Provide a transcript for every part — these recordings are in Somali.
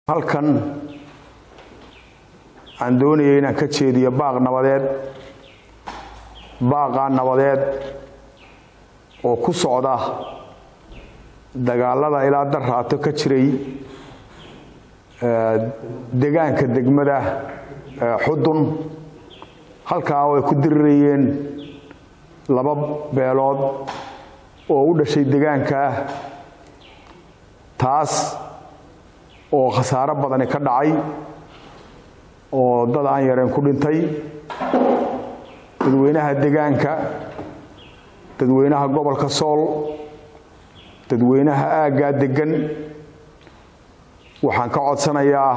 halkan aan doonayay inaan ka jeediyo baaq nabadeed baaqaa nabadeed oo ku socda dagaalada ilaa darraato ka jiray degaanka degmada xudun halkaa oo ay ku dirirayeen laba beelood oo u dhashay degaanka ah taas oo khasaaro badani ka dhacay oo dad aan yareen ku dhintay dadweynaha degaanka dadweynaha gobolka sool dadweynaha aaggaa deggan waxaan ka codsanayaa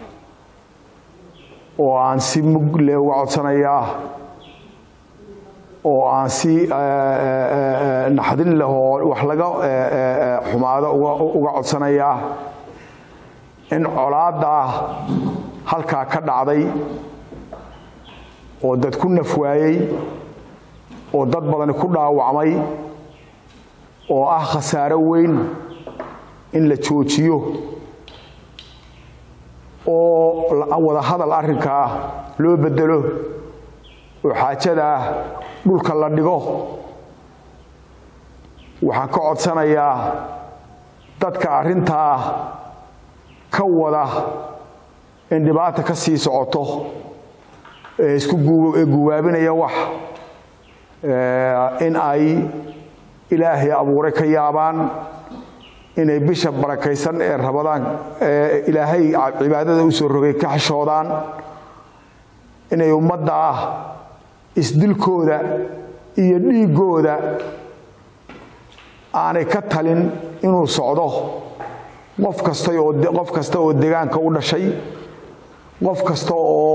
oo aan si mugle uga codsanayaa oo aan si naxdin leh oo wax laga xumaado uga codsanayaa in colaadda ah halkaa ka dhacday oo dad ku nafwaayey oo dad badani ku dhaawacmay oo ah khasaaro weyn in la joojiyo oo wada hadal arrinkaa loo bedelo oo xaajada ah dhulka la dhigo waxaan ka codsanayaa dadka arrintaa ka wada in dhibaata ka sii socoto ee isku guwaabinaya wax in ay ilaahay abuuray ka yaabaan inay bisha barakaysan ee rabadaan ee ilaahay cibaadada u soo rogay ka xishoodaan inay ummadda ah isdilkooda iyo dhiiggooda aanay ka talin inuu socdo qof kasta oo qof kasta oo degaanka u dhashay qof kasta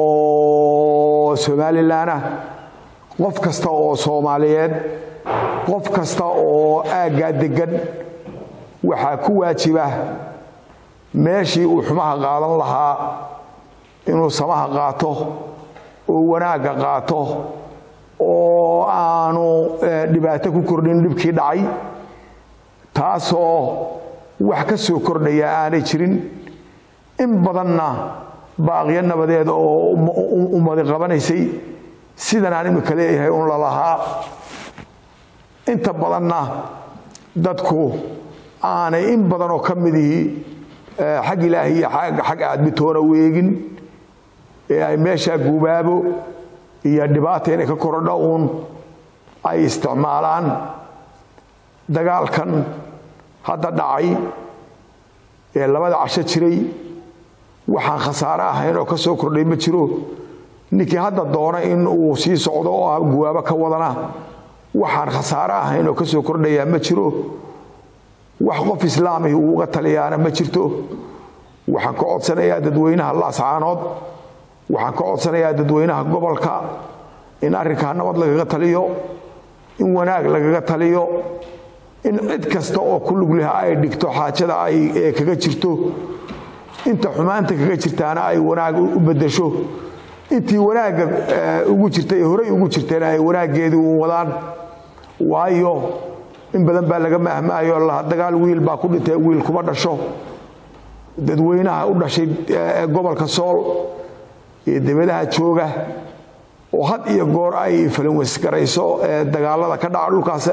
oo somalilan ah qof kasta oo soomaaliyeed qof kasta oo aaggaa deggan waxaa ku waajiba meeshii uu xumaha qaadan lahaa inuu samaha qaato oo wanaagga qaato oo aanu dhibaato ku kordhin dhibkii dhacay taasoo wax ka soo kordhaya aanay jirin in badanna baaqyo nabadeed oo ummadi qabanaysay sidan aan imika leeyahay un lalahaa inta badanna dadku aanay in badanoo ka midihii xag ilaahi iyo xag aadmitoona weegin ee ay meeshaa gubaabo iyo dhibaata inay ka korodho uun ay isticmaalaan dagaalkan hadda dhacay ee labada casho jiray waxaan khasaare ahayn oo ka soo kordhay ma jiro ninkii hadda doona in uu sii socdo oo guwaabo ka wadana waxaan khasaare ahayn oo ka soo kordhayaa ma jiro wax qof islaamihi uu uga taliyaana ma jirto waxaan ka codsanayaa dadweynaha laascaanood waxaan ka codsanayaa dadweynaha gobolka in arrinkaa nabad lagaga taliyo in wanaag lagaga taliyo in cid kasta oo ku lugliha ay dhigto xaajada ay kaga jirto inta xumaanta kaga jirtaana ay wanaag u bedesho intii wanaagga ugu jirtay ee horey ugu jirtayna ay wanaaggeedii u wadaan waayo in badan baa laga mahmaayo laha dagaal wiil baa ku dhintay wiil kuma dhasho dadweynaha u dhashay gobolka sool iyo debadaha jooga oo had iyo goor ay falinwesgarayso dagaalada ka dhaca dhulkaas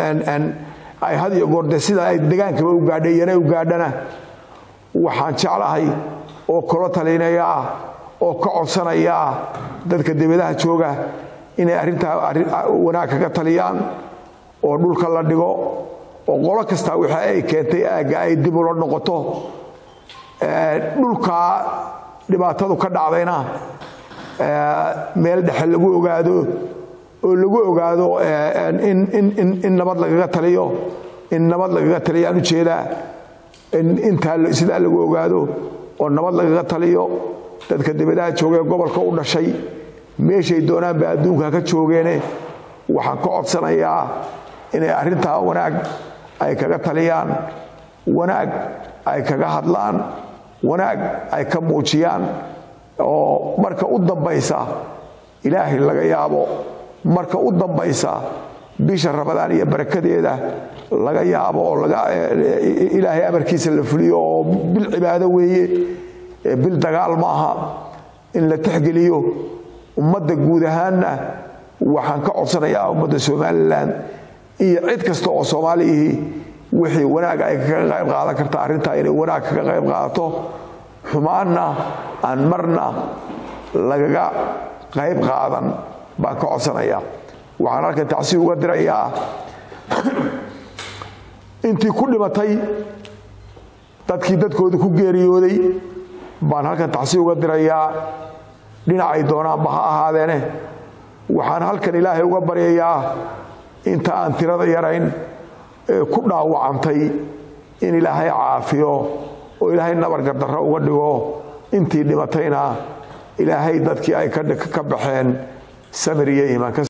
ay had iyo goor de sida ay degaankaba u gaadha iyana u gaadhana waxaan jeclahay oo kula talinaya ah oo ka codsanaya ah dadka debadaha jooga inay arrintaa wanaag kaga taliyaan oo dhulka la dhigo oo qolo kastaa wixii ay keentay aagga ay dib ula noqoto dhulkaa dhibaatadu ka dhacdayna meel dhexe lagu ogaado oo lagu ogaado in nabad lagaga taliyo in nabad lagaga taliyo aan ujeedaa intaa sidaa lagu ogaado oo nabad lagaga taliyo dadka dibadaha joogee gobolka u dhashay meeshay doonaanba adduunka ka joogeene waxaan ka codsanayaa inay arrintaa wanaag ay kaga taliyaan wanaag ay kaga hadlaan wanaag ay ka muujiyaan oo marka u dambaysa ilaahay laga yaabo marka u dambaysa bisha rabadaan iyo barakadeeda laga yaabo oo ilaahay amarkiisa la fuliyo oo bil cibaado weeye bil dagaal ma aha in la tixgeliyo ummadda guud ahaanna waxaan ka codsanayaa ummadda somalilan iyo cid kasta oo soomaaliyihii wixii wanaag ay kaga qayb qaadan karta arrintaa inay wanaag kaga qayb qaadato xumaanna aan marna lagaga qayb qaadan baan ka codsanayaa waxaan halkan tacsi uga dirayaa intii ku dhimatay dadkii dadkooda ku geeriyooday baan halkan tacsi uga dirayaa dhinacay doonaanba ha ahaadeene waxaan halkan ilaahay uga baryayaa inta aan tirada yarayn ee ku dhaawacantay in ilaahay caafiyo oo ilaahay nabargardarro uga dhigo intii dhimatayna ilaahay dadkii ay ka baxeen samir iyo iimaan